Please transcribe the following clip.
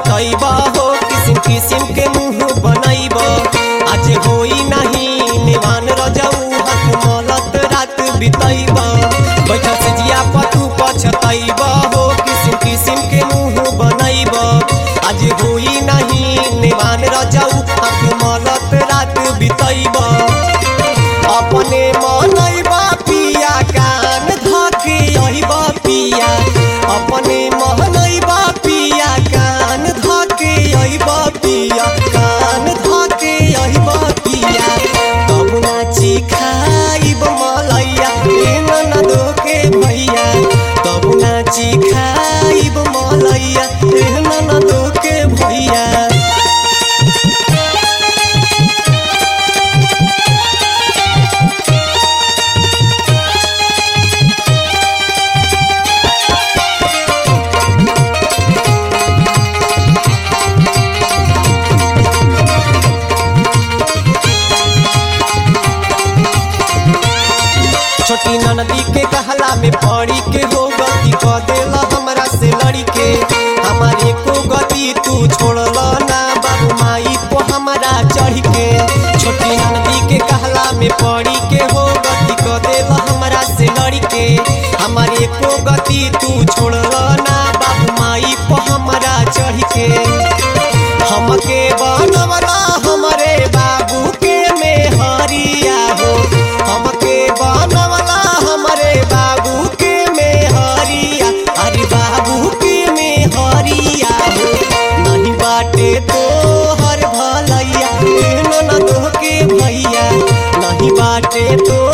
पछतैब हो किसिम किसिम के मुंह बनैब आज होई नहीं निवान रजऊ हाथ मलत रात बितैब बैठल से जिया पतू पछतैब हो किसिम किसिम के मुंह बनैब आज होई नहीं निवान रजऊ हाथ मलत रात बितैब अपने मनैबा पिया कान धके अहिबा पिया अपने मनैबा पिया कान धके अहिबा पिया कान धके अहिबा पिया तब नाची खाइब मलैया ए ननदो के भैया तब नाची खाइब मलैया ए ननदो के भैया छोटी ननदी के कहला में पड़ी के हो गति क देला हमरा से लड़ी के हमारे को गति तू छोड़ला ना बाबू माई को हमारा चढ़ के छोटी ननदी के कहला में पड़ी के हो गति क देला हमरा से लड़ी के हमारे को गति तू छोड़ला ना बाबू माई को हमारा चढ़ के हमके बनवला हमरे बाबू के मेहरिया हो हमके बनवला हमरे बाबू के मेहरिया अरे बाबू के मेहरिया हो नहीं बाटे तो हर भलैया ए ननदो के भैया नहीं बाटे तो